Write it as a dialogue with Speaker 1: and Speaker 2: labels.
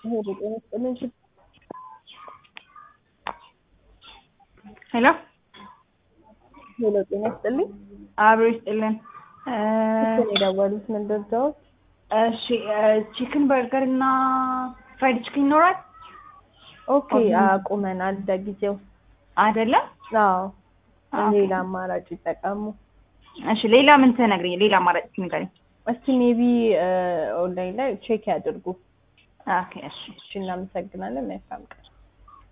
Speaker 1: ሄሎ ጤና ይስጥልኝ።
Speaker 2: ሄሎ
Speaker 1: ሄሎ ጤና ይስጥልኝ።
Speaker 2: አብሮ ይስጥልን።
Speaker 1: ስልክ የደወሉት ምን ልርዳዎት?
Speaker 2: እሺ ቺክን በርገር እና ፍራይድ ቺክን ይኖራል
Speaker 1: ኦኬ አቁመናል ለጊዜው።
Speaker 2: አይደለም?
Speaker 1: አዎ
Speaker 2: ኦኬ።
Speaker 1: ሌላ አማራጭ ይጠቀሙ።
Speaker 2: እሺ ሌላ ምን ትነግሪኝ? ሌላ አማራጭ ንገሪኝ።
Speaker 1: እስቲ ሜቢ ኦንላይን ላይ ቼክ ያድርጉ።
Speaker 2: ኦኬ እሺ
Speaker 1: እሺ እናመሰግናለን። መልካም ቀን።